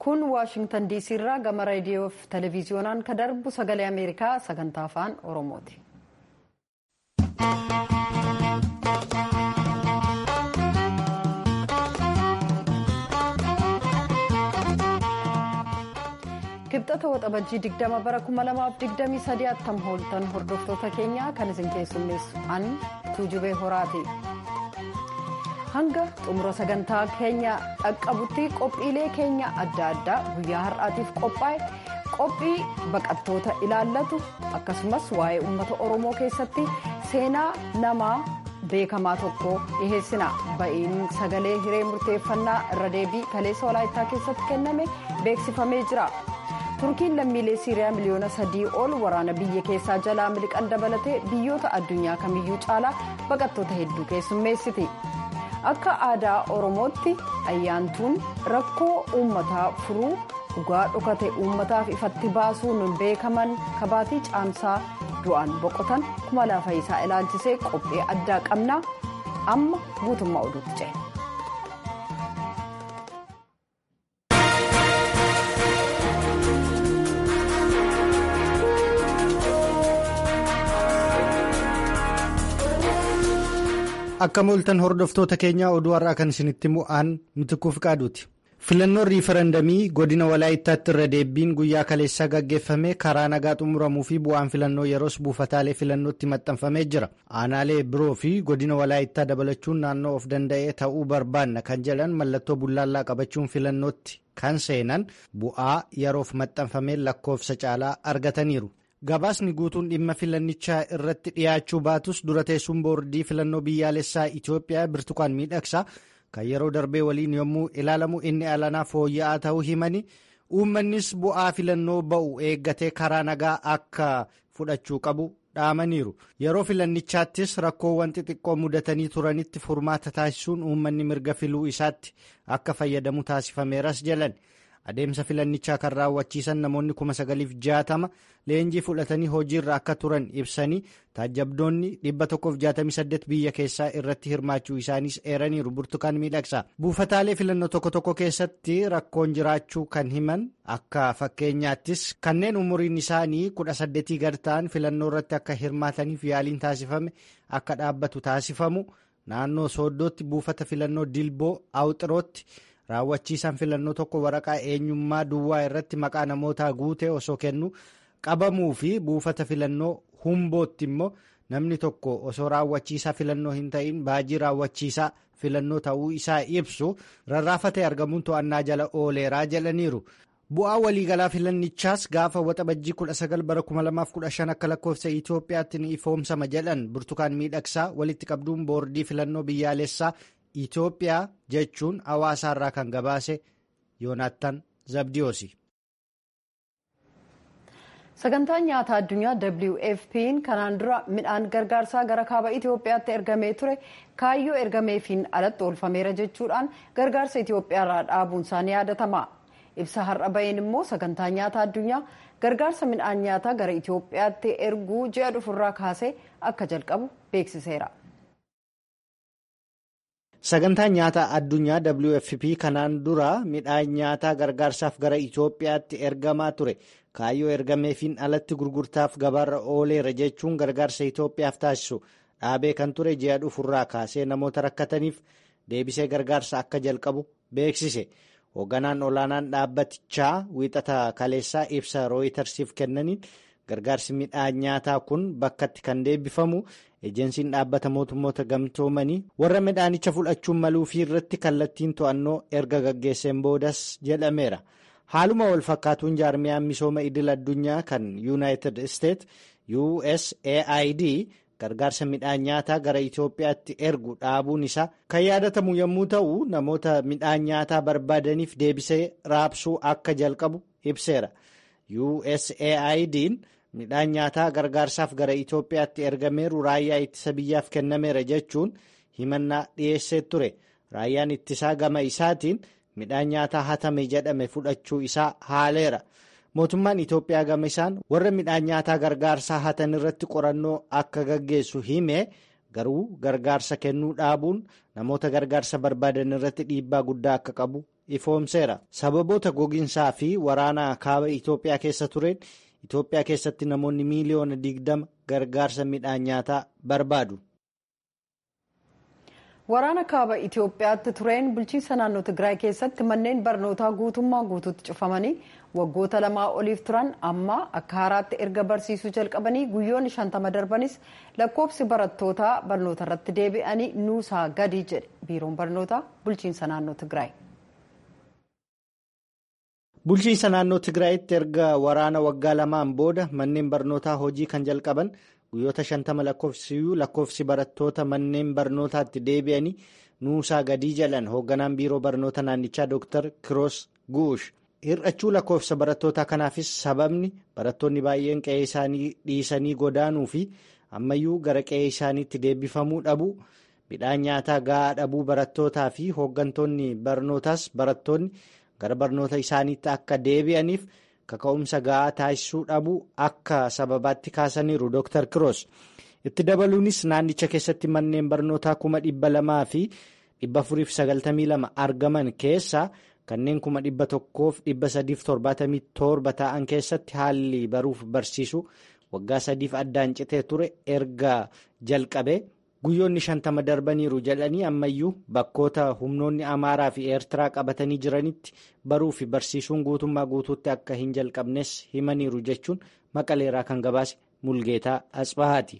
kun waashingtan diisii irraa gama raadiyoo fi televiziyoonaan ka darbu sagalee ameerikaa sagantaa afaan oromooti. kibxata waxabajjii 20 bara 2023 attam hooltan hordoftoota keenya kan isin keessummeessu an tuujubee horaati. hanga xumura sagantaa keenya dhaqqabutti qophiilee keenya adda addaa guyyaa har'aatiif qophaa'e qophii baqattoota ilaallatu akkasumas waa'ee uummata oromoo keessatti seenaa namaa beekamaa tokko dhiheessina ba'iin sagalee hiree murteeffannaa irra deebii kaleessa walaayittaa keessatti kenname beeksifamee jira turkiin lammiilee siiriyaa miliyoona sadii ol waraana biyya keessaa jalaa miliqan dabalatee biyyoota addunyaa kamiyyuu caalaa baqattoota hedduu keessummeessiti. akka aadaa oromootti ayyaantuun rakkoo uummataa furuu dhugaa dhokate uummataaf ifatti baasuun beekaman kabaatii caamsaa du'aan boqotan kuma laafayisaa ilaalchisee qophii addaa qabna amma guutummaa oduutti ce'e. akka mooltan hordoftoota keenyaa oduu har'aa kan isinitti mu'aan mitikuuf qaaduuti filannoon riifarandamii godina walaayittaatti irra deebiin guyyaa kaleessaa gaggeeffame karaa nagaa xumuramuu fi bu'aan filannoo yeroos buufataalee filannootti maxxanfamee jira aanaalee biroo fi godina walaayittaa dabalachuun naannoo of danda'ee ta'uu barbaanna kan jedhan mallattoo bullaallaa qabachuun filannootti kan seenan bu'aa yeroof maxxanfamee lakkoofsa caalaa argataniiru. gabaasni guutuun dhimma filannichaa irratti dhiyaachuu baatus dura teessuun boordii filannoo biyyaalessaa Itoophiyaa birtukaan miidhagsaa kan yeroo darbee waliin yommuu ilaalamu inni alanaa fooyya'aa ta'uu himani uummannis bu'aa filannoo ba'u eeggatee karaa nagaa akka fudhachuu qabu dhaamaniiru yeroo filannichaattis rakkoowwan xixiqqoo mudatanii turanitti furmaata taasisuun uummanni mirga filuu isaatti akka fayyadamu taasifameeras jedhan. adeemsa filannichaa kan raawwachiisan namoonni kuma sagaliif jaatama leenjii fudhatanii hojiirra akka turan ibsanii taajjabdoonni dhibba tokkoof jaatamii saddeet biyya keessaa irratti hirmaachuu isaaniis eeraniiru burtukaan miidhagsa buufataalee filannoo tokko tokko keessatti rakkoon jiraachuu kan himan akka fakkeenyaattis kanneen umuriin isaanii kudha saddeetii gad ta'an filannoo irratti akka hirmaataniif yaaliin taasifame akka dhaabbatu taasifamu naannoo sooddootti buufata filannoo dilboo awuxirootti. raawwachiisaan filannoo tokko waraqaa eenyummaa duwwaa irratti maqaa namootaa guutee osoo kennu qabamuu fi buufata filannoo humbootti immoo namni tokko osoo raawwachiisaa filannoo hin ta'in baajii raawwachiisaa filannoo ta'uu isaa ibsu rarraafatee argamuun to'annaa jala ooleeraa jedhaniiru. bu'aa waliigalaa filannichaas gaafa waxabajjii 19 bara 2015 akka lakkoofsa Itoophiyaatti ni ifoomsama jedhan burtukaan miidhagsaa walitti qabduun boordii filannoo biyyaalessaa. Itoophiyaa jechuun hawaasaarraa kan gabaase Yoonaattan Zabdiyoosi. Sagantaan nyaataa addunyaa WFP'n kanaan dura midhaan gargaarsaa gara kaaba Itoophiyaatti ergamee ture kaayyoo ergameefiin alatti oolfameera jechuudhaan gargaarsa Itoophiyaarraa dhaabuun isaanii yaadatama. Ibsa har'a baheen immoo sagantaan nyaataa addunyaa gargaarsa midhaan nyaataa gara Itoophiyaatti erguu ji'a dhufurraa kaasee akka jalqabu beeksiseera. Sagantaan nyaataa addunyaa WFP kanaan dura midhaan nyaataa gargaarsaaf gara Itoophiyaatti ergamaa ture kaayyoo ergameefiin alatti gurgurtaaf gabaarra ooleera jechuun gargaarsa Itoophiyaaf taasisu dhaabee kan ture ji'a dhufurraa kaasee namoota rakkataniif deebisee gargaarsa akka jalqabu beeksise. Hoogganaan olaanaan dhaabbatichaa wiixata kaleessaa ibsa rooyitarsiif kennaniin gargaarsi midhaan nyaataa kun bakkatti kan deebifamu. Ejeensiin dhaabbata mootummoota gamtoomanii warra midhaanicha fudhachuun maluu fi irratti kallattiin to'annoo erga gaggeesseen boodas jedhameera. Haaluma wal fakkaatuun jaarmiyaan misooma idil addunyaa kan Yuunaayitid Isteet USAID gargaarsa midhaan nyaataa gara Itoophiyaatti ergu dhaabuun isaa kan yaadatamu yommuu ta'u namoota midhaan nyaataa barbaadaniif deebisee raabsuu akka jalqabu ibseera. USAID'n midhaan nyaataa gargaarsaaf gara Itoophiyaatti ergameeru raayyaa ittisa biyyaaf kennameera jechuun himannaa dhiyeessee ture. Raayyaan ittisaa gama isaatiin midhaan nyaataa hatame jedhame fudhachuu isaa haaleera. Mootummaan Itoophiyaa gama isaan warra midhaan nyaataa gargaarsaa hatan irratti qorannoo akka gaggeessu hime garuu gargaarsa kennuu dhaabuun namoota gargaarsa barbaadan irratti dhiibbaa guddaa akka qabu ifoomseera sababoota gogiinsaa fi waraana kaaba itoophiyaa keessa tureen itoophiyaa keessatti namoonni miiliyoona digdama gargaarsa midhaan nyaataa barbaadu. waraana kaaba itiyoophiyaatti tureen bulchiinsa naannoo tigraay keessatti manneen barnootaa guutummaa guutuutti cufamanii waggoota lamaa oliif turan amma akka haaraatti erga barsiisuu jalqabanii guyyoonni shantama darbanis lakkoofsi barattootaa barnoota irratti deebi'anii nuusaa gadi jedhe biiroon barnootaa bulchiinsa naannoo tigraay. bulchiinsa naannoo tigraayitti erga waraana waggaa lamaan booda manneen barnootaa hojii kan jalqaban. guyyoota shantama lakkoofsiyyuu lakkoofsi barattoota manneen barnootaatti deebi'anii nuusaa gadii jedhan hoogganaan biiroo barnoota naannichaa dr kiroos guush hir'achuu lakkoofsa barattootaa kanaafis sababni barattoonni baay'een qe'ee isaanii dhiisanii godaanuu fi ammayyuu gara qe'ee isaaniitti deebifamuu dhabuu midhaan nyaataa ga'aa dhabuu barattootaa fi hooggantoonni barnootaas barattoonni gara barnoota isaaniitti akka deebi'aniif. kaka'umsa ga'aa taasisuu dhabuu akka sababaatti kaasaniiru dr kiroos itti dabaluunis naannicha keessatti manneen barnootaa kuma dhibba lamaa fi dhibba afuriif sagaltamii lama argaman keessaa kanneen kuma dhibba tokkoof dhibba sadiif torbaatamii torba ta'an keessatti haalli baruuf barsiisuu waggaa sadiif addaan citee ture erga jalqabe guyyoonni shantama darbaniiru jedhanii ammayyuu bakkoota humnoonni amaaraa fi eertiraa qabatanii jiranitti baruu fi barsiisuun guutummaa guutuutti akka hin jalqabnes himaniiru jechuun maqaleeraa kan gabaase mulgeetaa asbahaati.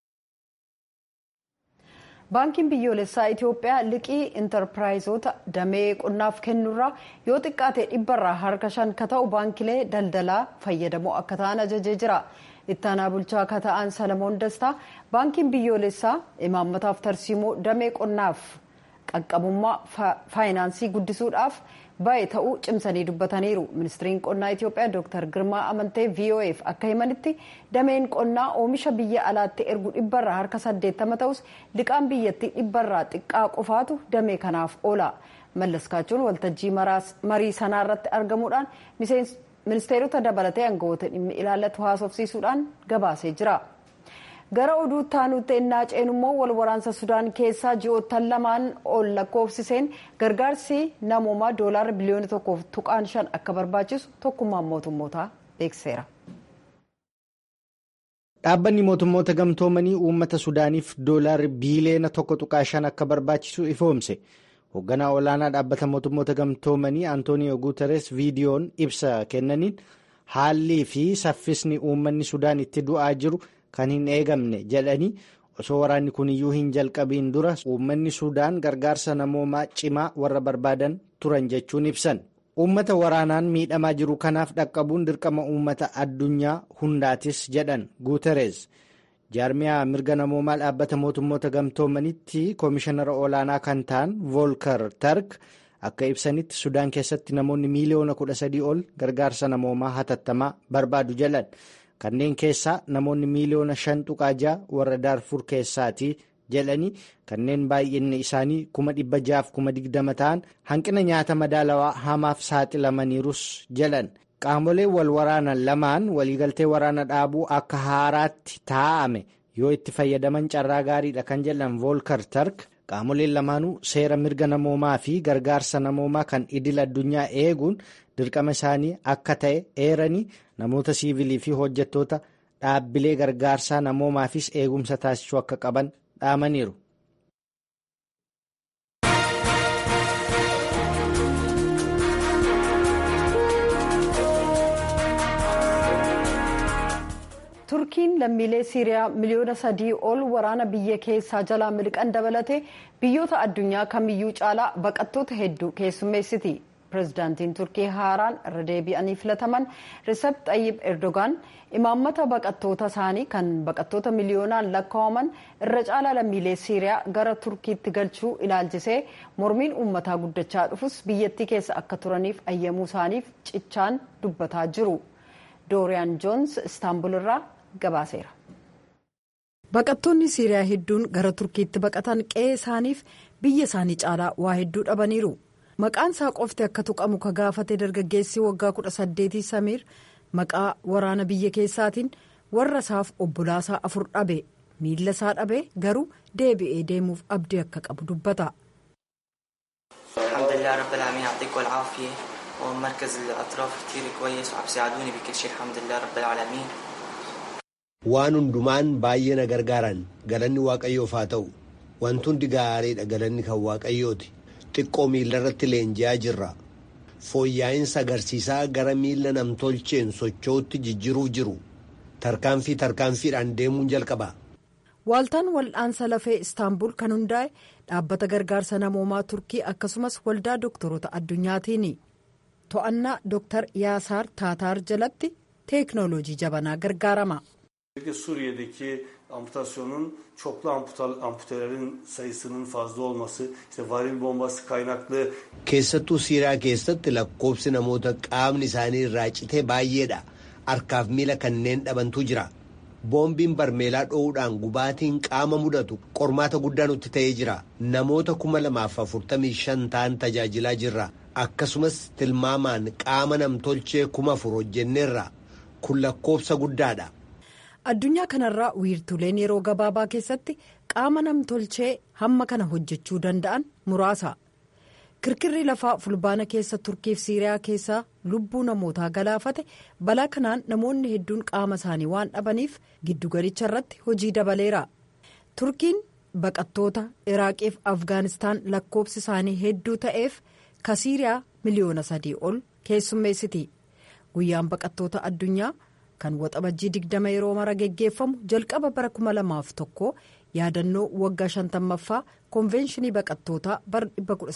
baankiin biyyoolessaa itiyoophiyaa liqii intarpiraayizoota damee qonnaaf kennurraa yoo xiqqaate dhibbarraa harka shan ka ta'u baankilee daldalaa fayyadamoo akka ta'an ajajee jira. ittaanaa bulchaa akka ta'an salamoon dastaa baankiin biyyoolessaa imaammataaf tarsiimoo damee qonnaaf qaqqabummaa faayinaansii guddisuudhaaf baay'ee ta'uu cimsanii dubbataniiru ministiriin qonnaa itiyoophiyaa dr girmaa amantee vof akka himanitti dameen qonnaa oomisha biyya alaatti ergu dhibbarraa harka saddeettama ta'us liqaan biyyattii dhibbarraa xiqqaa qofaatu damee kanaaf oola mallaskaachuun waltajjii marii sanaarratti argamuudhaan ministeerota dabalatee aangawoota dhimmi ilaallatu haasofsiisuudhaan gabaasee jira. gara oduu taanutti ennaa ceenu immoo wal waraansa sudaan keessaa ji'oottan lamaan ol lakkoofsiseen gargaarsi namoomaa doolaara biliyoona tokkoof tuqaan shan akka barbaachisu tokkummaan mootummootaa beekseera. dhaabbanni mootummoota gamtoomanii uummata sudaaniif doolaarri biiliyoona tokko tuqaa shan akka barbaachisu ifoomse. hoogganaa olaanaa dhaabbata mootummoota gamtoomanii antooniyoo guuteres viidiyoon ibsa kennaniin haalli fi saffisni uummanni sudaan itti du'aa jiru kan hin eegamne jedhanii osoo waraanni kuniyyuu hin jalqabiin dura uummanni sudaan gargaarsa namoomaa cimaa warra barbaadan turan jechuun ibsan uummata waraanaan miidhamaa jiru kanaaf dhaqqabuun dirqama uummata addunyaa hundaatis jedhan guuteres. jaarmiyaa mirga namoomaa dhaabbata mootummoota gamtoomanitti koomishinara olaanaa kan ta'an voolkar tark akka ibsanitti sudaan keessatti namoonni miiliyoona kudha sadii ol gargaarsa namoomaa hatattamaa barbaadu jedhan kanneen keessaa namoonni miiliyoona shan tuqaa ja'a warra daarfur keessaati jedhanii kanneen baay'inni isaanii kuma dhibba jaaf kuma digdama ta'an hanqina nyaata madaalawaa hamaaf saaxilamaniirus jedhan. qaamoleen wal waraanan lamaan waliigaltee waraana dhaabuu akka haaraatti taa'ame yoo itti fayyadaman carraa gaariidha kan jedhan voolkar tark qaamoleen lamaanuu seera mirga namoomaa fi gargaarsa namoomaa kan idil addunyaa eeguun dirqama isaanii akka ta'e eeranii namoota siivilii fi hojjettoota dhaabbilee gargaarsaa namoomaafis eegumsa taasisuu akka qaban dhaamaniiru. turkiin lammiilee siiriyaa miliyoona sadii ol waraana biyya keessaa jalaa miliqan dabalatee biyyoota addunyaa kamiyyuu caalaa baqattoota hedduu keessummeessiti pirezidaantiin turkii haaraan irra deebi'anii filataman risep xayyib erdogaan imaammata baqattoota isaanii kan baqattoota miliyoonaan lakkaa'aman irra caalaa lammiilee siiriyaa gara turkiitti galchuu ilaalchisee mormiin uummataa guddachaa dhufus biyyattii keessa akka turaniif ayyamuu isaaniif cichaan dubbataa jiru dooriyaan joons istaanbul irraa gabaaseera. baqattoonni siiriyaa hedduun gara turkiitti baqatan qe'ee isaaniif biyya isaanii caalaa waa hedduu dhabaniiru maqaan isaa qofti akka tuqamu ka gaafate dargaggeessi waggaa kudha saddeetii samiir maqaa waraana biyya keessaatiin warra isaaf obbolaasaa afur dhabe miilla isaa dhabe garuu deebi'ee deemuuf abdii akka qabu dubbata. الحمد لله رب العالمين يعطيكم العافية ومركز الأطراف كتير كويس وعم يساعدوني بكل شيء الحمد لله رب العالمين waan hundumaan baay'ee na gargaaran galanni waaqayyoof haa ta'u wanti hundi gaariidha galanni kan waaqayyooti xiqqoo miila irratti leenji'aa jirra fooyyaa'iinsa agarsiisaa gara miila namtolcheen socho'utti jijjiruuf jiru tarkaanfii tarkaanfiidhaan deemuun jalqaba. Waaltaan wal'aansa lafee istaanbul kan hundaa'e dhaabbata gargaarsa namoomaa turkii akkasumas waldaa doktoroota addunyaatiini to'annaa dooktar yaasaar taataar jalatti teeknooloojii jabanaa gargaarama. Suriye'deki amputasyonun çoklu amputelerin sayısının fazla olması, işte varil bombası kaynaklı Keessattuu Siiriyaa keessatti lakkoobsi namoota qaamni isaanii irraa citee baay'eedha. Harkaaf miila kanneen dhabantu jira. Boombiin barmeelaa dho'uudhaan gubaatiin qaama mudatu qormaata guddaa nutti ta'ee jira. Namoota kuma lamaaf afurtamii shan ta'an tajaajilaa jirra. Akkasumas tilmaamaan qaama namtolchee kuma afur hojjenneerra. Kun lakkoobsa guddaadha. addunyaa kanarraa wiirtuleen yeroo gabaabaa keessatti qaama namtolchee hamma kana hojjechuu danda'an muraasa kirkirri lafaa fulbaana keessa turkiif siiriyaa keessaa lubbuu namootaa galaafate balaa kanaan namoonni hedduun qaama isaanii waan dhabaniif giddugalicha irratti hojii dabaleera turkiin baqattoota iraaqiif afgaanistaan lakkoobsi isaanii hedduu ta'eef ka siiriyaa miliyoona sadii ol keessummeessiti guyyaan baqattoota addunyaa. kan waxabajjii digdama yeroo mara geggeeffamu jalqaba bara kuma lamaaf tokko yaadannoo waggaa shantammaffaa konvenshinii baqattootaa bara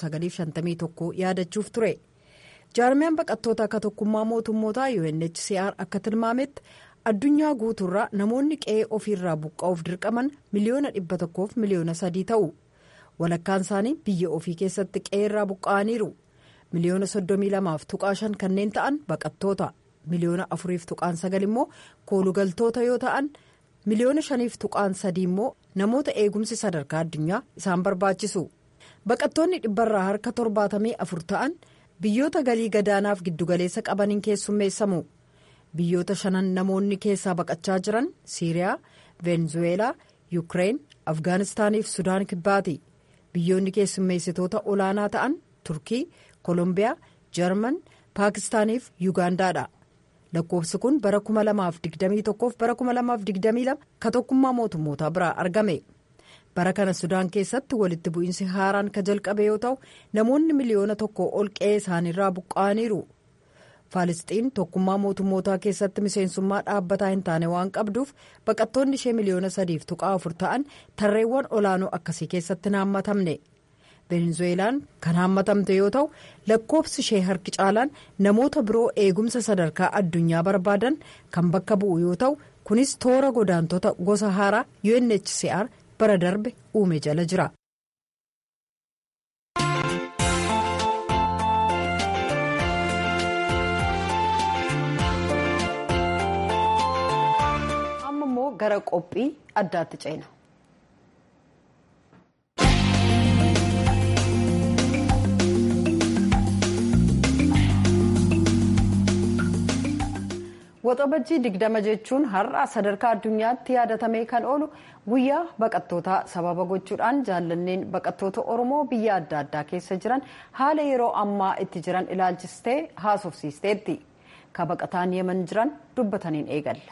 1951 yaadachuuf ture jaarmiyaan baqattoota akka tokkummaa mootummootaa UNHCR akka tilmaametti addunyaa guutuurraa namoonni qe'ee ofiirraa buqqa'uuf dirqaman miliyoona dhibba tokkoof miliyoona sadii ta'u walakkaan isaanii biyya ofii keessatti qe'eerraa buqqa'aniiru miliyoona soddomii lamaaf tuqaa shan kanneen ta'an baqattoota. miliyoona afuriif tuqaan sagal immoo koolugaltoota yoo ta'an miliyoona shaniif tuqaan sadii immoo namoota eegumsi sadarkaa addunyaa isaan barbaachisu baqattoonni dhibbarraa harka torbaatamii afur ta'an biyyoota galii gadaanaaf giddugaleessa qabaniin keessummeessamu biyyoota shanan namoonni keessaa baqachaa jiran siiriyaa veenzuweelaa yuukireen afgaanistaaniif sudaan kibbaati biyyoonni keessummeessitoota olaanaa ta'an turkii koolombiyaa jarman paakistaaniif yuugaandaadha. lakkoofsi kun bara 2021 fi bara 2022 ka tokkummaa mootummootaa biraa argame bara kana sudaan keessatti walitti bu'iinsi haaraan ka jalqabe yoo ta'u namoonni miliyoona tokko ol qe'ee isaaniirraa buqqa'aniiru faalisxiin tokkummaa mootummootaa keessatti miseensummaa dhaabbataa hin taane waan qabduuf baqattoonni ishee miliyoona sadiif tuqaa afur ta'an tarreewwan olaanoo akkasii keessatti naammatamne. venezuelaan kan haammatamte yoo ta'u lakkoofsi ishee harki caalaan namoota biroo eegumsa sadarkaa addunyaa barbaadan kan bakka bu'u yoo ta'u kunis toora godaantota gosa haaraa UNHCR bara darbe uume jala jira. amma immoo gara qophii addaatti ceena. waxabajjii digdama jechuun har'a sadarkaa addunyaatti yaadatamee kan oolu guyyaa baqattootaa sababa gochuudhaan jaallanneen baqattoota oromoo biyya adda addaa keessa jiran haala yeroo ammaa itti jiran ilaalchistee haasofsiisteetti ka baqataan yeman jiran dubbataniin eegalla.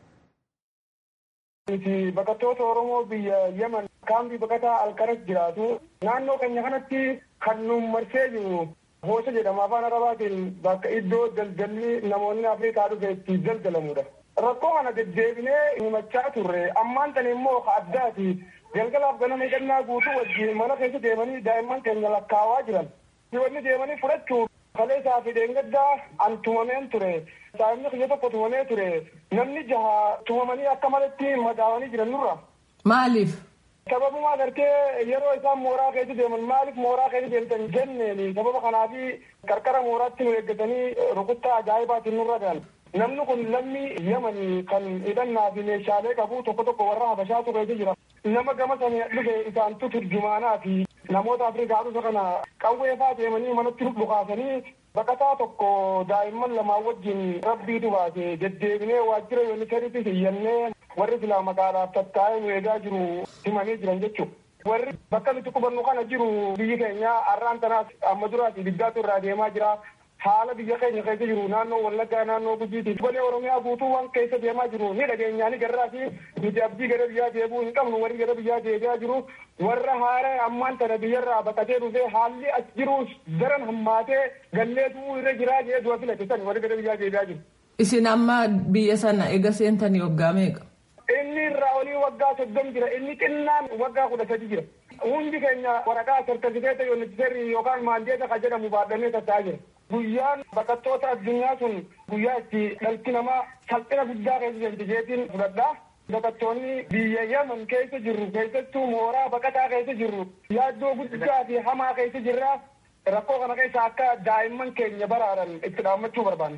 Baqattoota Oromoo biyya Yemen kaambii baqataa alkaras jiraatu naannoo keenya kanatti kan nu marsee jiru Hoosa jedhama afaan arabaatiin bakka iddoo daldalli namoonni Afrikaa dhufe itti daldalamudha. Rakkoo kana deddeebinee himachaa turre ammaan tan immoo addaati galgalaaf ganama hidhannaa guutuu wajjin mana keessa deemanii daa'imman keenya lakkaawaa jiran. Wanni deemanii fudhachuuf kaleessaa fi deengaddaa an tumameen ture. Daa'imni kiyya tokko tumamee ture. Namni jaha tumamanii akka malatti madaawanii jiran nurra. Maaliif? Sababuma gartee yeroo isaan mooraa keessa deeman maaliif mooraa keessa deemtan jenneen sababa kanaafi qarqara mooraatti nu eeggatanii rukuttaa ajaa'ibaatiin nurra galan. Namni kun lammii Yemanii kan hidhannaa fi meeshaalee qabu tokko tokko warra Habashaatu keessa jira. Nama gama sana dhufe isaantu turjumaanaa fi namoota Afrikaa dhufe kana qawweefaa deemanii manatti dhukaasanii baqataa tokko daa'imman lamaan wajjin rabbiitu baase deddeebinee waajjira yuuniseeriitti hiyyannee warri silaa maqaadhaaf tattaa'ee nu eegaa jiru himanii jiran jechuudha. warri bakka nuti qubannu kana jiru biyyi keenya har'aan tanaas amma duraas ibiddaatu irraa deemaa jira. Haala biyya keenya keessa jiru naannoo Wallaggaa naannoo Gujiiti. Golee Oromiyaa guutuu waan keessa deemaa jiru ni dhageenyaa ni garraa fi nuti abdii gara biyyaa deebi'uu hin qabnu warri gara biyyaa deebi'aa jiru. Warra haara ammaan tana biyyarraa baqatee dhufee haalli as jiru daran hammaatee galleetu irra jiraa jee du'a filate san warri gara biyyaa deebi'aa jiru. Isin amma biyya sana ega seentanii waggaa meeqa? Inni irraa olii waggaa soddom jira. Inni xinnaan waggaa kudha sadi jira. Hundi keenya waraqaa sartifikeeta yoonnichiseerri yookaan maandeeta kan jedhamu baadhannee tatta'aa jira. Guyyaan baqattoota addunyaa sun guyyaa itti dhalti namaa salphina guddaa keessa jirti jeetiin fudhadhaa. Baqattoonni biyya Yaman keessa jirru keessattuu mooraa baqataa keessa jirru yaaddoo guddaa fi hamaa keessa jirra. Rakkoo kana keessa akka daa'imman keenya baraaran itti dhaammachuu barbaanne.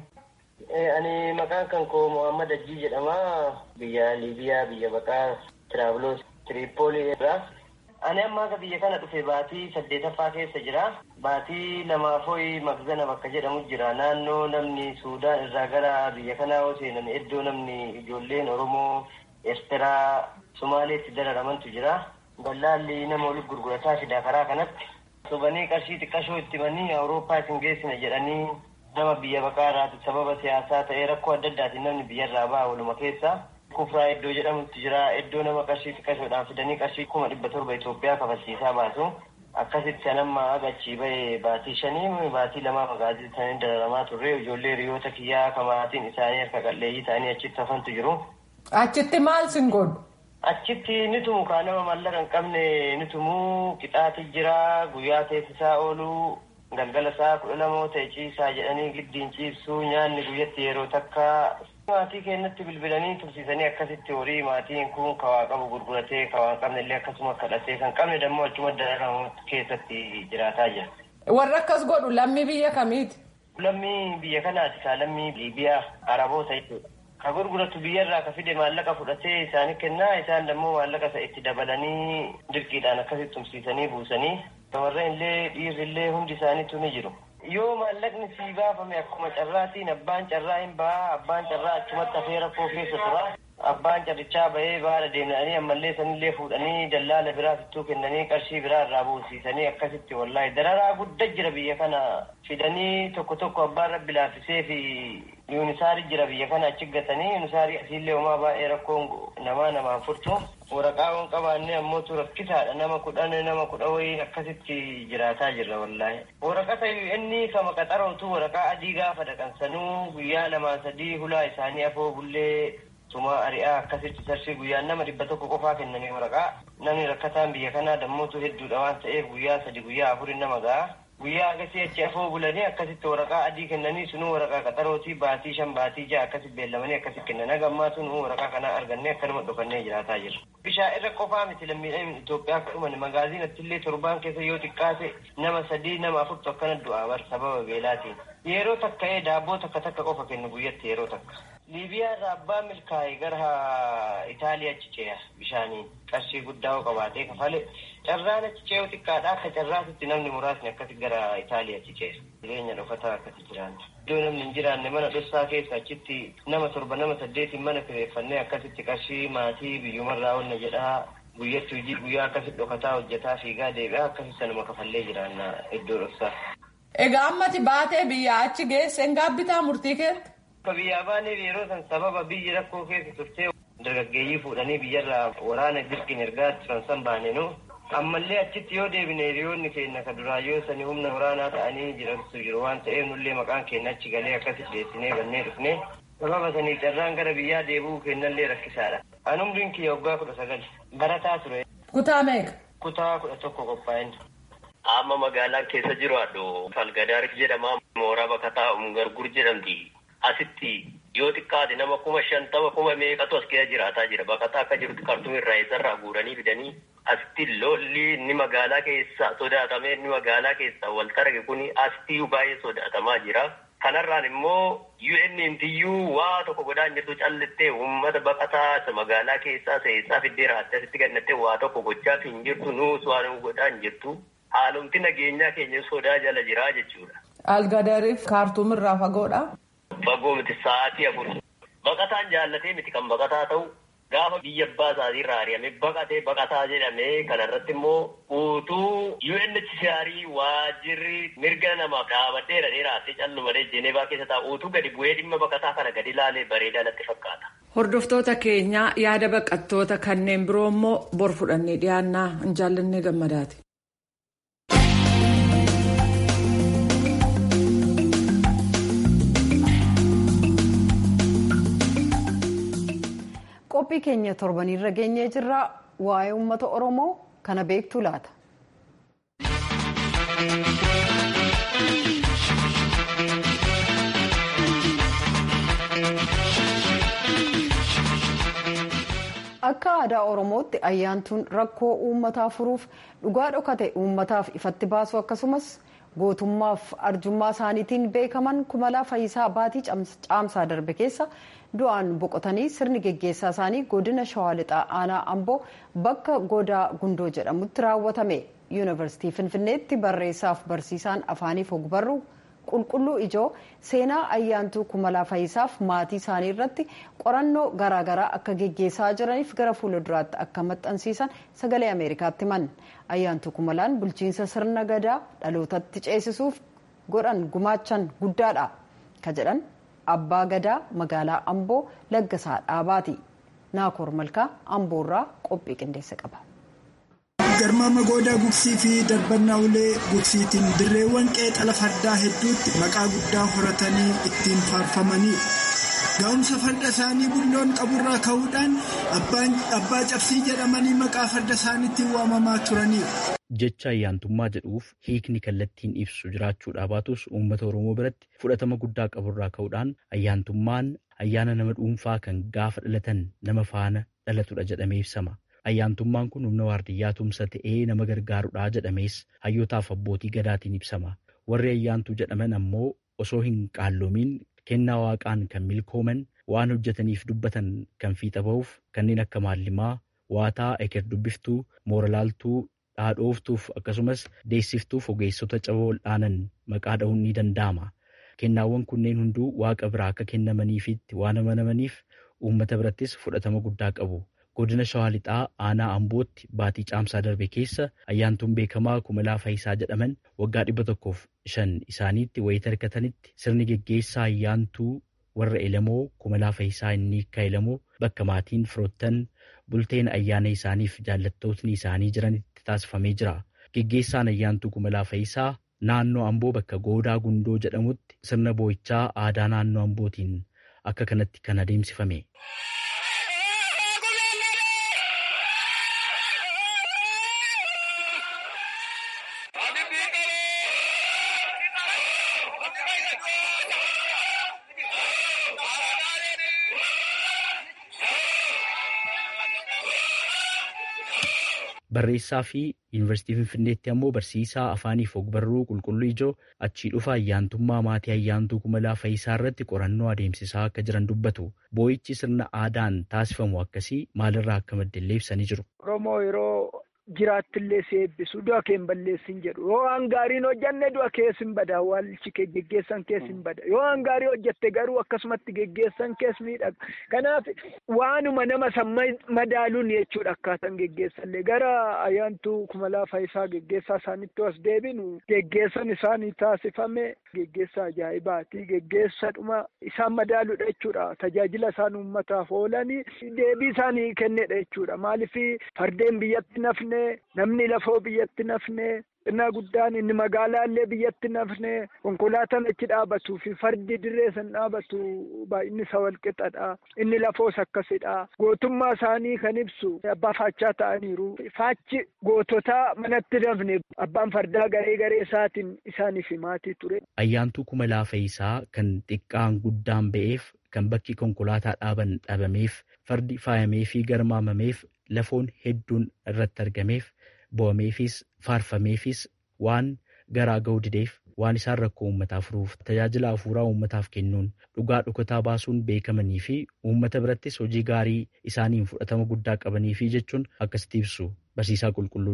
Ani maqaan kan koo Muhammad Ajjii jedhama. Biyya Liibiyaa biyya baqaa Tiraaviloos Tiriipoolii irraa. Ani amma akka biyya kana dhufe baatii saddeetaffaa keessa jira. Baatii lamaafooyi Magzana bakka jedhamu jira. Naannoo namni Suudaan irraa gara biyya kanaa yoo seenan iddoo namni ijoolleen Oromoo, Eertiraa, Somaaleetti dararamantu jira. Dallaalli nama walitti gurgurataa fida karaa kanatti. Sobanii qarshii xiqqashoo itti himanii Awurooppaa isin geessina jedhanii nama biyya baqaa irraati sababa siyaasaa ta'ee rakkoo adda addaatiin namni biyyarraa ba'a waluma keessa. Kufraa iddoo jedhamutti jira. Iddoo nama qarshii xiqqashoodhaan fidanii qarshii kuma dhibba torba Itoophiyaa kafalchiisaa baasu. Akkasitti anamma agachii bahee baatii shanii baatii lamaa magaazii isaanii dararamaa turre ijoollee hiriyoota kiyyaa kamaatiin isaanii harka qalleeyyii ta'anii achitti hafantu jiru. Achitti maal sin godhu? Achitti ni tumu kaa nama mallaqa hin qabne ni tumu qixaati jira guyyaa teessisaa oolu galgala isaa kudha lamoo ta'e ciisaa jedhanii giddiin ciibsuu nyaanni guyyatti yeroo takka maatii keenyatti bilbilanii tursiisanii akkasitti horii maatiin kun kawaa qabu gurguratee kawaa qabne illee akkasuma kadhatee kan qabne dammoo achuma dararamu keessatti jiraataa jira. Warra akkas godhu lammii biyya kamiiti? Lammii biyya kanaati kaa lammii Liibiyaa Araboota jechuudha. Ka gurguratu biyyarraa ka fide maallaqa fudhatee isaanii kennaa isaan dammoo maallaqa isa itti dabalanii dirqiidhaan akkasitti tumsiisanii buusanii shamarran illee dhiirri illee hundi isaaniitu ni jiru. Yoo maallaqni sii baafame akkuma carraatiin abbaan carraa hin baha abbaan carraa achumatti hafee rakkoo keessa tura. Abbaan carrichaa bahee baala deemanii ammallee sanillee fuudhanii dallaala biraa fittuu kennanii qarshii biraa irraa buusiisanii akkasitti wallaahi dararaa guddaa jira biyya kana fidanii tokko tokko abbaan rabbi laaffisee fi yuunisaarii jira biyya kana achi gatanii yuunisaarii asiillee homaa baay'ee rakkoon namaa namaan furtu waraqaa waan qabaanne ammootu rakkisaadha nama kudhan nama kudha wayii akkasitti jiraataa jirra wallaahi waraqata inni kama qaxarootu waraqaa adii gaafa dhaqansanuu guyyaa lamaa sadii hulaa isaanii afoo bullee tuma ari'aa akkasitti sarshii guyyaan nama dhibba tokko qofaa kennanii waraqaa namni rakkataan biyya kanaa dammootu hedduudha waan ta'eef guyyaa sadi guyyaa afurin nama ga'a guyyaa akkasii achi afoo bulanii akkasitti waraqaa adii kennanii sunuu waraqaa qaxarootii baatii shan baatii ja'a akkasitti beellamanii akkasitti kennan hagammaa sunuu waraqaa kanaa argannee akkanuma dhufannee jiraataa jirra. Bishaan irra qofaa miti lammiidhaan Itoophiyaa akka dhuman magaaziin illee torbaan keessa yoo xiqqaate nama sadii nama afurtu akkana du'aa bar sababa beelaatiin. Yeroo takka'ee daabboo takka takka qofa kennu guyyatti yeroo takka. Liibiyaa irraa abbaa milkaa'e gara Itaaliyaa achi ce'a bishaaniin qarshii guddaa qabaatee kafale carraan achi ce'u xiqqaadha akka carraasitti namni muraasni akkasi gara Itaaliyaa achi ce'a. Jireenya dhokataa akkasi jiraanna. Iddoo namni hin jiraanne mana dhossaa keessa achitti nama torba nama saddeetiin mana kireeffannee akkasitti qarshii maatii biyyumarraa onna jedhaa guyyatti hojii guyyaa akkasitti dhokataa hojjetaa fiigaa deebi'aa akkasitti sanuma kafallee jiraanna iddoo dhoksaa. Egaa ammati baatee biyyaa achi geesse hin gaabbitaa murtii keetti? Akka biyyaa baaneef yeroo san sababa biyyi rakkoo keessa turtee dargaggeeyyii fuudhanii biyyarraa waraana dirqiin ergaa turan san baanenu ammallee achitti yoo deebine hiriyoonni keenya ka duraa yoo sani humna waraanaa ta'anii jirantu jiru waan ta'eef nullee maqaan keenya achi galee akkasitti dhiyeessinee bannee dhufne sababa sanii carraan gara biyyaa deebi'uu kennallee rakkisaadha. An umriin kiyya waggaa kudha sagal barataa ture. Kutaa meeqa? Kutaa kudha tokko qophaa'in. Amma magaalaan keessa jiru addo Falgadaar jedhama. Mooraa bakataa Umgargur jedhamti. Asitti yoo xiqqaate nama kuma shantama kuma meeqatu as keessa jiraataa jira. Bakataa akka jirutti kartuum irraa eessarraa guuranii fidanii asitti lolli inni magaalaa keessa sodaatamee inni magaalaa keessa wal targe kun asitti baay'ee sodaatamaa jira. Kanarraan immoo UN tiyyuu waa tokko godhaan jirtu callittee uummata baqataa magaalaa keessaa seessaa fiddee raattee asitti gannattee waa tokko gochaa hin jirtu nuus waan godhaan jirtu. Haalumti nageenyaa keenya sodaa jala jiraa jechuudha. Algadariif kaartuum irraa fagoodha. Fagoo miti sa'aatii afur. Baqataan jaallatee miti kan baqataa ta'u gaafa biyya abbaa isaatiirraa ari'amee baqatee baqataa jedhamee kanarratti immoo utuu UNHCR waajirri mirga nama dhaabadheera dheeraatti callumadee Jeenevaa keessa taa'u utuu gadi bu'ee dhimma baqataa kana gadi ilaalee bareedaa natti fakkaata. Hordoftoota keenyaa yaada baqattoota kanneen biroo immoo bor fudhannee dhiyaannaa hin jaallannee gammadaati. qophii keenya torbaniirra geenyee jirra waa'ee uummata oromoo kana beektu laata. akka aadaa oromootti ayyaantuun rakkoo uummataa furuuf dhugaa dhokate uummataaf ifatti baasu akkasumas gootummaaf arjummaa isaaniitiin beekaman kumalaa fayyisaa baatii caamsaa darbe keessa du'aan boqotanii sirni geggeessaa isaanii godina shawaa lixaa aanaa amboo bakka godaa gundoo jedhamutti raawwatame yuunivarsiitii finfinneetti barreessaaf barsiisaan afaaniif ogbarruu qulqulluu ijoo seenaa ayyaantuu kumalaa fayyisaaf maatii isaanii irratti qorannoo garaagaraa akka geggeessaa jiraniif gara fuula duraatti akka maxxansiisan sagalee ameerikaatti himan ayyaantuu kumalaan bulchiinsa sirna gadaa dhalootatti ceesisuuf godhan gumaachan guddaadha ka jedhan abbaa gadaa magaalaa amboo laggasaa dhaabaati naakoor malkaa amboorraa qophii qindeessa qaba. garmaama goodaa gugsii fi darbannaa ulee gugsiitiin dirreewwan qeexala fardaa hedduutti maqaa guddaa horatanii ittiin faarfamanii ga'umsa farda isaanii bulloon qaburraa ka'uudhaan abbaa cabsii jedhamanii maqaa farda isaaniitiin waamamaa turanii. jecha ayyaantummaa jedhuuf hiikni kallattiin ibsu jiraachuudhaa baatus uummata oromoo biratti fudhatama guddaa qaburraa ka'uudhaan ayyaantummaan ayyaana nama dhuunfaa kan gaafa dhalatan nama faana dhalatudha jedhamee ibsama. ayyaantummaan kun humna waardiyyaa tumsa ta'ee nama gargaarudha jedhamees hayyootaaf abbootii gadaatiin ibsama warri ayyaantuu jedhaman ammoo osoo hin qaalloomiin kennaa waaqaan kan milkooman waan hojjetaniif dubbatan kan fiixa ba'uuf kanneen akka maallimaa waataa eker dubbiftuu mooralaaltuu dhaadhooftuuf akkasumas deessiftuuf ogeessota caba wal'aanan maqaa dha'uun ni danda'ama kennaawwan kunneen hunduu waaqa biraa akka kennamaniifitti waan amanamaniif uummata birattis fudhatama guddaa qabu. godina shawaa lixaa aanaa ambootti baatii caamsaa darbe keessa ayyaantuun beekamaa kumalaa fayyisaa jedhaman waggaa dhibba tokkoof shan isaaniitti wayita hirkatanitti sirni geggeessaa ayyaantuu warra elamoo kumalaa fayyisaa inni akka elamoo bakka maatiin firoottan bulteen ayyaana isaaniif jaallattootni isaanii jiranitti taasifamee jira geggeessaan ayyaantuu kumalaa fayyisaa naannoo amboo bakka goodaa gundoo jedhamutti sirna boo'ichaa aadaa naannoo ambootiin akka kanatti kan adeemsifame. barreessaa fi yuunivarsiitii finfinneetti ammoo barsiisaa afaaniif ogbarruu qulqulluu ijoo achii dhufa ayyaantummaa maatii ayyaantuu kumalaa fayyisaa irratti qorannoo adeemsisaa akka jiran dubbatu boo'ichi sirna aadaan taasifamu akkasii maalirraa akka maddellee ibsanii jiru. Oromoo yeroo jiraattillee si eebbisu du'a kee hin balleessin jedhu yoo waan gaariin hojjanne du'a kees hin bada awwaalchi kee geggeessan kees hin bada yoo waan gaarii hojjatte garuu akkasumatti geggeessan kees miidhaga kanaaf waanuma nama san madaaluun jechuudha akkaataan geggeessallee gara ayyaantuu kumalaa fayyisaa geggeessaa isaanitti as deebinu geggeessan isaanii taasifame geggeessa ajaa'ibaati geggeessa dhuma isaan madaaluudha jechuudha tajaajila isaan uummataaf oolanii deebii isaanii kennedha jechuudha maaliif fardeen biyyatti nafne. namni lafoo biyyatti nafne xinnaa guddaan inni magaalaallee biyyatti nafne konkolaataan achi dhaabatuu fi fardi dirree san dhaabatu baay'inni isa walqixadha inni lafoos akkasidha gootummaa isaanii kan ibsu abbaa faachaa ta'aniiru faachi goototaa manatti nafne abbaan fardaa garee garee isaatiin isaaniif maatii ture. Ayyaantuu kumalaa fayyisaa kan xiqqaan guddaan ba'eef kan bakki konkolaataa dhaaban dhabameef fardi faayamee fi garmaamameef lafoon hedduun irratti argameef bo'ameefis faarfameefis waan garaa ga'uu dideef waan isaan rakkoo uummataa furuuf tajaajila hafuuraa uummataaf kennuun dhugaa dhukataa baasuun beekamanii fi uummata birattis hojii gaarii isaaniin fudhatama guddaa qabanii fi jechuun akkasitti ibsu barsiisaa qulqulluun.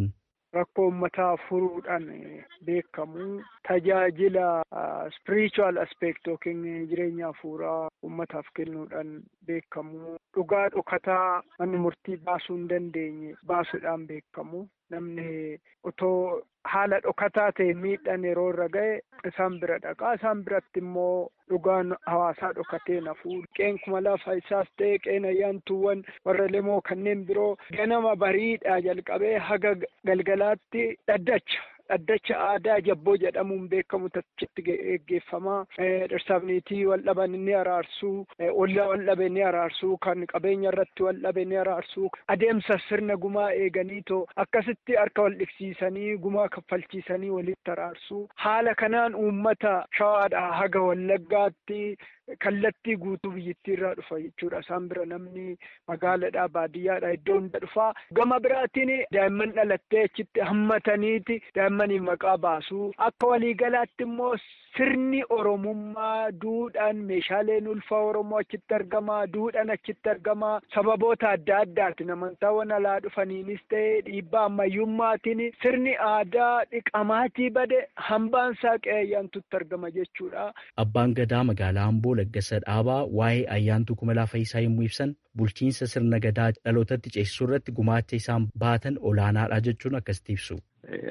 rakkoo uummataa furuudhaan beekamu tajaajila spiritual aspect yookiin jireenya hafuuraa uummataaf kennuudhaan beekamu dhugaa dhokataa manni murtii baasuu hin dandeenye baasuudhaan beekamu namni otoo haala dhokataa ta'e miidhaan yeroo irra ga'e isaan bira dhaqaa isaan biratti immoo dhugaan hawaasaa dhokatee nafuu qeen kuma lafa isaas ta'e qeen ayyaantuuwwan warra lemoo kanneen biroo ganama bariidhaa jalqabee haga galgalaatti dhaddacha dhaddacha aadaa jabboo jedhamuun beekamu tachitti geggeeffamaa dhirsaafniitii wal dhaban ni araarsuu ollaa wal dhabe ni araarsuu kan qabeenya irratti wal dhabe ni araarsuu adeemsa sirna gumaa eeganiitoo akkasitti harka wal dhiqsiisanii gumaa kaffalchiisanii walitti araarsuu haala kanaan uummata shawaadhaa haga wallaggaatti kallattii guutuu biyyittii irraa dhufa jechuudha isaan bira namni magaalaadhaa baadiyyaadhaa iddoo hunda dhufaa gama biraatiin daa'imman dhalattee achitti hammataniiti daa'immaniif maqaa baasuu akka waliigalaatti immoo sirni oromummaa duudhaan meeshaaleen ulfaa oromoo achitti argamaa duudhaan achitti argamaa sababoota adda addaatiin amantaawwan alaa dhufaniinis ta'e dhiibbaa ammayyummaatiin sirni aadaa dhiqamaatii bade hambaan saaqee ayyaantutti argama jechuudha. Abbaan gadaa magaalaa Amboo Laggasa Dhaabaa waa'ee ayyaantuu kumalaa Fayyisaa yommuu ibsan bulchiinsa sirna gadaa dhalootatti ceesisuu irratti gumaacha isaan baatan olaanaadha jechuun akkasitti ibsu.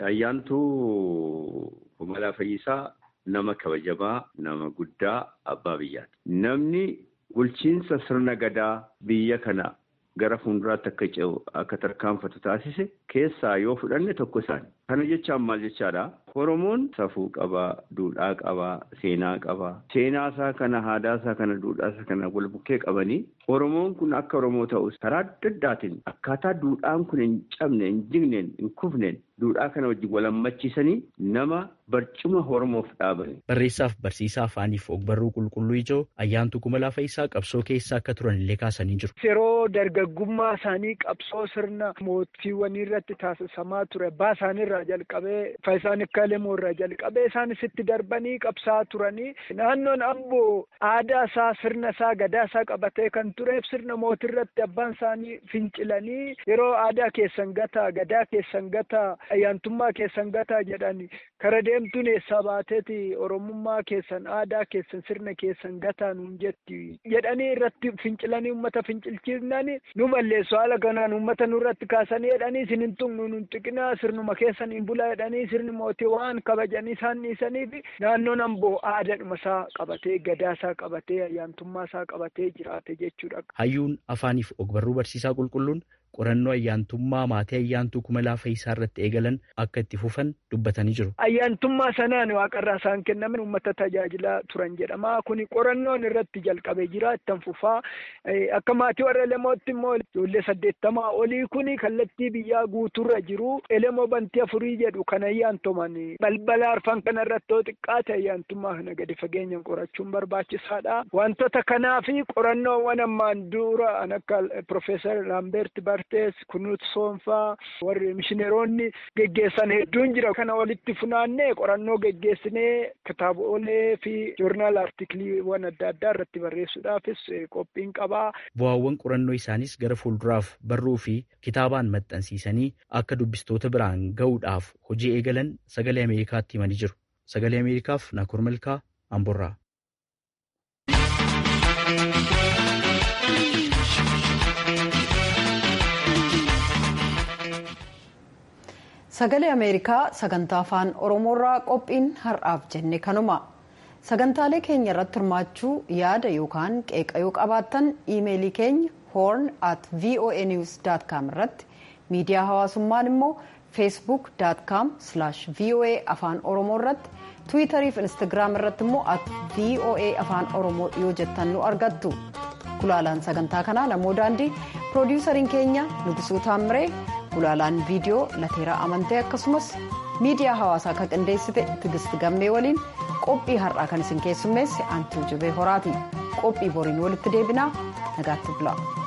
Ayyaantuu kumalaa Fayyisaa nama kabajamaa nama guddaa abbaa biyyaati. Namni bulchiinsa sirna gadaa biyya kana gara fuulduraatti akka ce'u akka tarkaanfatu taasise keessaa yoo fudhanne tokko isaani. Kana jechaan maal jechaadha? Oromoon safuu qabaa, duudhaa qabaa, seenaa qabaa. Seenaa isaa kana, aadaa isaa kana, duudhaa isaa kana wal bukkee qabanii Oromoon kun akka Oromoo ta'us karaa adda addaatiin akkaataa duudhaan kun hin cabne, hin jigneen, hin kufneen duudhaa kana wajjin wal hammachiisanii nama barcuma Oromoof dhaabani. Barreessaaf barsiisaa afaaniif ogbarruu qulqulluu ijoo ayyaantuu kumalaa Fayyisaa qabsoo keessa akka turan illee kaasanii jiru. Yeroo dargaggummaa isaanii qabsoo sirna mootiiwwanii irratti taasisamaa ture abbaa isaaniirraa jalqabee Fayyisaan akka lemoo irraa jalqabee isaanis itti darbanii qabsaa turanii naannoon amboo aadaa isaa sirna isaa gadaa isaa qabatee kan tureef sirna mootii irratti abbaan isaanii fincilanii yeroo aadaa keessan gataa gadaa keessan gataa ayyaantummaa keessan gataa jedhani kara deemtuun eessaa baateeti oromummaa keessan aadaa keessan sirna keessan gataa nuun jetti jedhanii irratti fincilanii uummata fincilchiisnani nu balleessu haala kanaan uummata nurratti kaasanii jedhanii isin hin tuqnu nun tuqinaa sirnuma keessan hin bulaa jedhanii sirni mootii waan kabajanii isaan dhiisaniif naannoon amboo aadaadhuma isaa qabatee gadaa isaa qabatee ayyaantummaa isaa qabatee jiraate jechuudha. Hayyuun afaaniif ogbarruu barsiisaa qulqulluun qorannoo ayyaantummaa maatii ayyaantuu kumalaa Fayyisaa irratti eegalan akka itti fufan dubbatanii jiru. Ayyaantummaa sanaan waaqarraa isaan kennaman uummata tajaajilaa turan jedhama. Kuni qorannoon irratti jalqabee jira ittan fufaa. Akka maatii warra Elemootti immoo ijoollee saddeettamaa olii kuni kallattii biyyaa guuturra jiru. Elemoo bantii afurii jedhu kan ayyaantuman balbala arfan kana irratti yoo xiqqaate ayyaantummaa kana gadi fageenyaan qorachuun barbaachisaadha. Wantoota kanaa fi qorannoowwan ammaan dura akka Profeesar Laambeert Bartees Kunuut Soonfaa warri mishineeronni geggeessan hedduun jira. Kana walitti funaannee qorannoo geggeessinee kitaabolee fi joornaal artikiliiwwan adda addaa irratti barreessuudhaafis qophiin qabaa. Bu'aawwan qorannoo isaanis gara fuulduraaf barruu fi kitaabaan maxxansiisanii akka dubbistoota biraan ga'uudhaaf hojii eegalan sagalee Ameerikaatti himanii jiru. Sagalee Ameerikaaf Naakur Malkaa Amborraa. Sagalee Ameerikaa sagantaa afaan Oromoorraa qophiin har'aaf jenne kanuma. Sagantaalee keenya irratti hirmaachuu yaada yookaan qeeqayoo qabaattan iimeelii keenya horn at voanews.com irratti miidiyaa hawaasummaan immoo feesbuuk.com voa afaan oromoo irratti tiwiitarii fi instagiraam irratti immoo at voa afaan oromoo yoo jettan nu argattu. Gulaalaan sagantaa kanaa namoo daandii piroodiwusariin keenya Nugusuu Taammiree gulaalaan viidiyoo lateeraa amantee akkasumas miidiyaa hawaasaa kan qindeessite Tigist Gammee waliin qophii har'aa kan isin keessummeesse Antuu Jibee Horaati. Qophii boriin walitti deebinaa nagaatti bulaa.